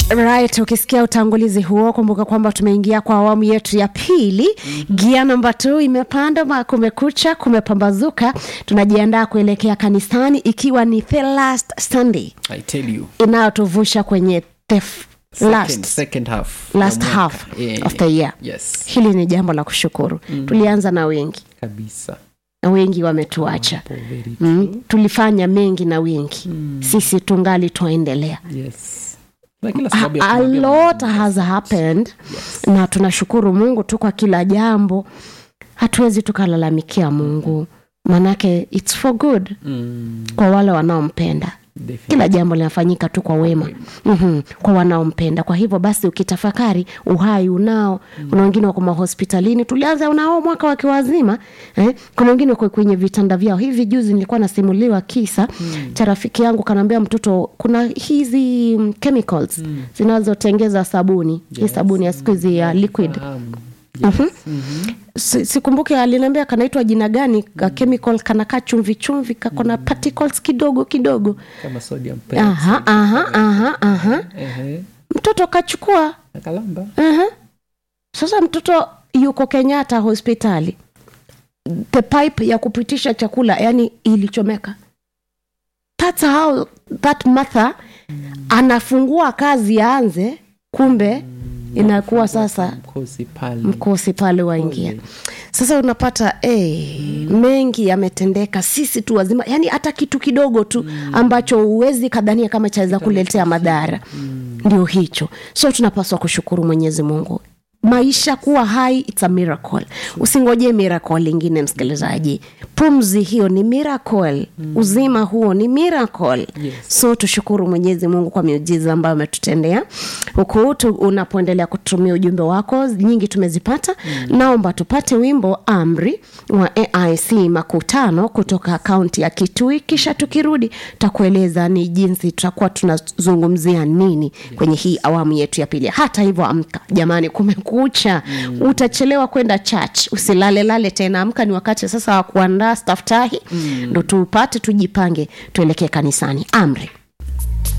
right ukisikia utangulizi huo kumbuka kwamba tumeingia kwa awamu yetu ya pili mm-hmm. gia namba t imepanda ma kumekucha kumepambazuka tunajiandaa kuelekea kanisani ikiwa ni the last sunday I tell you. inayotuvusha kwenye the f- Second, last second half. last ya mwaka. half Yeah, of the year Yes. hili ni jambo la kushukuru mm. tulianza na wengi Kabisa. na wengi wametuacha Hapo very mm. tulifanya mengi na wengi mm. sisi tungali twaendelea Yes. Na kila sababu ya a kumwambia lot Mungu has happened Yes. na tunashukuru mungu tu kwa kila jambo hatuwezi tukalalamikia mungu manake its for good Mm, kwa wale wanaompenda definitely. kila jambo linafanyika tu kwa wema mm-hmm. kwa wanaompenda kwa hivyo basi ukitafakari uhai unao mm. kuna wengine wako mahospitalini tulianza unao mwaka wakiwa wazima eh? kuna wengine wako kwenye vitanda vyao hivi juzi nilikuwa nasimuliwa kisa mm. cha rafiki yangu kanaambia mtoto kuna hizi mm, chemicals mm. zinazotengeza sabuni yes. hii sabuni ya siku hizi ya liquid Fahamu. Mhm. Si- sikumbuke aliniambia kanaitwa jina gani ka chemical kanakaa chumvi chumvi kakona particles kidogo kidogo Kama sodium aha, aha, aha, aha. Ehe. mtoto kachukua Na kalamba. aha. sasa mtoto yuko kenyatta hospitali the pipe ya kupitisha chakula yani ilichomeka That's how that mother anafungua kazi aanze kumbe inakuwa sasa Mkosi pale. mkosi pale waingia Pole. sasa unapata hey, mengi yametendeka sisi tu wazima yani hata kitu kidogo tu ambacho huwezi kadhania kama chaweza kuletea madhara ndio hicho so tunapaswa kushukuru mwenyezi mungu maisha kuwa hai it's a miracle usingoje miracle ingine msikilizaji pumzi hiyo ni miracle uzima huo ni miracle Yes. so tushukuru mwenyezi mungu kwa miujiza ambayo ametutendea huku tu unapoendelea kutumia ujumbe wako nyingi tumezipata mm. naomba tupate wimbo amri wa aic makutano kutoka kaunti ya kitui kisha tukirudi takueleza ni jinsi tutakuwa tunazungumzia nini kwenye hii awamu yetu ya pili hata hivyo amka jamani kumekucha mm. utachelewa kwenda church usilalelale tena amka ni wakati sasa wa kuandaa staftahi ndo tupate tujipange tuelekee kanisani amri